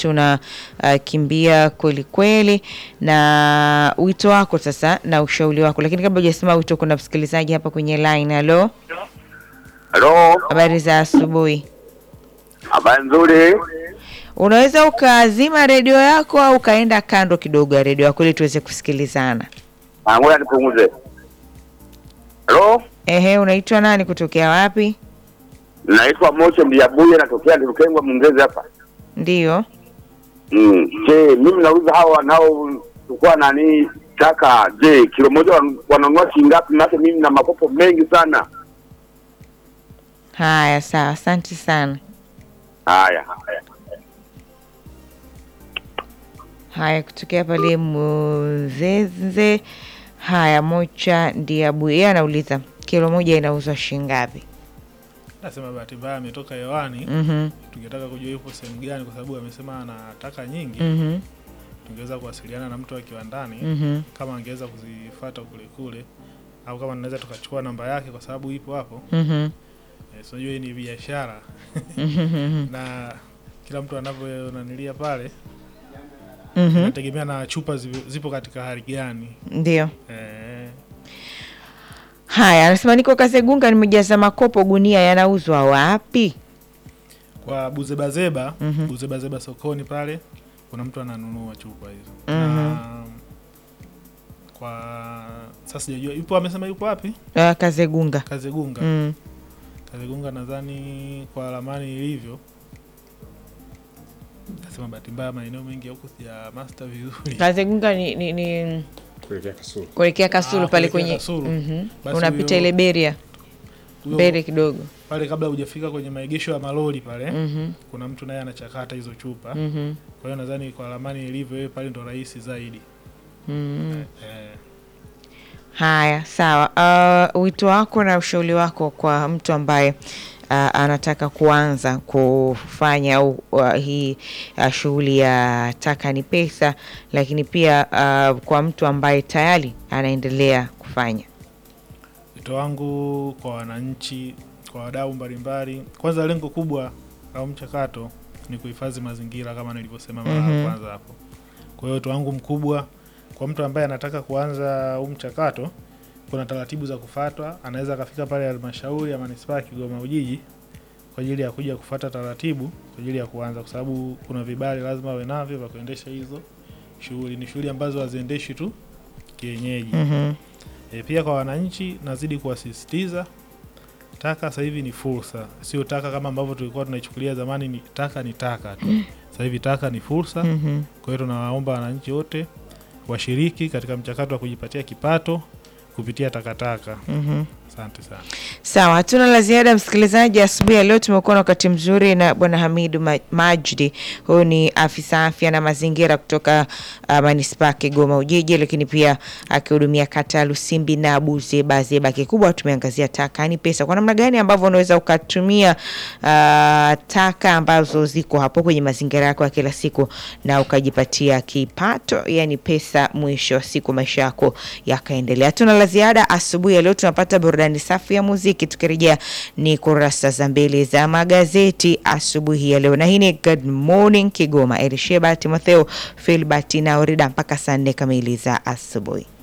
wakati unakimbia kweli kweli, na wito wako sasa na ushauri wako. Lakini kabla hujasema wito, kuna msikilizaji hapa kwenye line. Halo, Halo, habari za asubuhi. habari nzuri. Unaweza ukazima redio yako au ukaenda kando kidogo ya redio yako ili tuweze kusikilizana. Ah, Ngoja nipunguze. Halo, Ehe, unaitwa nani? Kutokea wapi? naitwa Moshe Mbiabuye, natokea Ndurukengwa Mungezi hapa. Ndiyo. Mm. Je, mimi nauliza hawa wanao chukua nani taka, je, kilo moja wan- wananunua shilingi ngapi? Maana mimi na makopo mengi sana. Haya, sawa, asante sana. Haya, haya. Haya, kutokea pale Muzeze. Haya, Mocha Ndiabu, yeye anauliza kilo moja inauzwa shilingi ngapi? Nasema bahati mbaya ametoka hewani. Mhm, Tungetaka kujua yupo sehemu gani, kwa sababu amesema anataka nyingi. mhm, Tungeweza kuwasiliana na mtu akiwa ndani mhm. kama angeweza kuzifuata kule kule, au kama tunaweza tukachukua namba yake, kwa sababu ipo hapo. Mhm, Eh, so unajua hii ni biashara mhm, na kila mtu anavyonanilia pale mhm. inategemea na chupa zipo, zipo katika hali gani. Ndio. Eh, Haya, anasema niko Kasegunga, nimejaza makopo gunia, yanauzwa wapi? kwa buzebazeba Mhm. buzebazeba sokoni pale kuna mtu ananunua chupa hizo Mhm. na kwa sasa sijajua yupo amesema yupo wapi Uh, Kazegunga. kazegunga Mm. kazegunga nadhani kwa ramani ilivyo nasema bahati mbaya maeneo mengi ya huku ya master vizuri Kazegunga ni, ni, ni kuelekea Kasulu. kuelekea Kasulu Ah, pale kuelekea kwenye Kasulu. Mhm. Basi unapita huyo- ile beria Huyo- mbele kidogo. pale kabla hujafika kwenye maegesho ya malori pale Mhm, kuna mtu naye anachakata hizo chupa mhm, kwa hiyo nadhani kwa ramani ilivyo yeye pale ndo rahisi zaidi mhm. eh, Haya, sawa. Uh, wito wako na ushauri wako kwa mtu ambaye uh, anataka kuanza kufanya au uh, hii uh, shughuli ya taka ni pesa, lakini pia uh, kwa mtu ambaye tayari anaendelea kufanya. Wito wangu kwa wananchi, kwa wadau mbalimbali, kwanza lengo kubwa la mchakato ni kuhifadhi mazingira kama nilivyosema mara Mhm. ya kwanza hapo. Kwa hiyo wito wangu mkubwa kwa mtu ambaye anataka kuanza huu mchakato, kuna taratibu za kufuatwa. Anaweza akafika pale halmashauri ya manispaa ya Kigoma Ujiji kwa ajili ya kuja kufuata taratibu kwa ajili ya kuanza, kwa sababu kuna vibali lazima awe navyo vya kuendesha hizo shughuli. Ni shughuli ambazo haziendeshi tu kienyeji. Mhm, E, pia kwa wananchi nazidi kuwasisitiza taka sasa hivi ni fursa, sio taka kama ambavyo tulikuwa tunaichukulia zamani. Ni taka ni taka tu, sasa hivi taka ni fursa. mhm. Kwa hiyo tunawaomba wananchi wote washiriki katika mchakato wa kujipatia kipato kupitia takataka. Mhm. Asante sana. Sawa, hatuna la ziada msikilizaji. Asubuhi ya leo tumekuwa na wakati mzuri na bwana Hamidu Ma- Majdi. Huyu ni afisa afya na mazingira kutoka uh, manispaa ya Kigoma Ujiji, lakini pia akihudumia kata ya Lusimbi na Buzeba Zeba. Kikubwa tumeangazia taka ni pesa, kwa namna gani ambavyo unaweza ukatumia uh, taka ambazo ziko hapo kwenye mazingira yako ya kila siku na ukajipatia kipato, yani pesa, mwisho wa siku maisha yako yakaendelea. Hatuna la ziada asubuhi ya leo, tunapata burudani safi ya muziki. Tukirejea ni kurasa za mbele za magazeti asubuhi ya leo, na hii ni Good Morning Kigoma. Elisheba Timotheo Filbert na Orida mpaka saa nne kamili za asubuhi.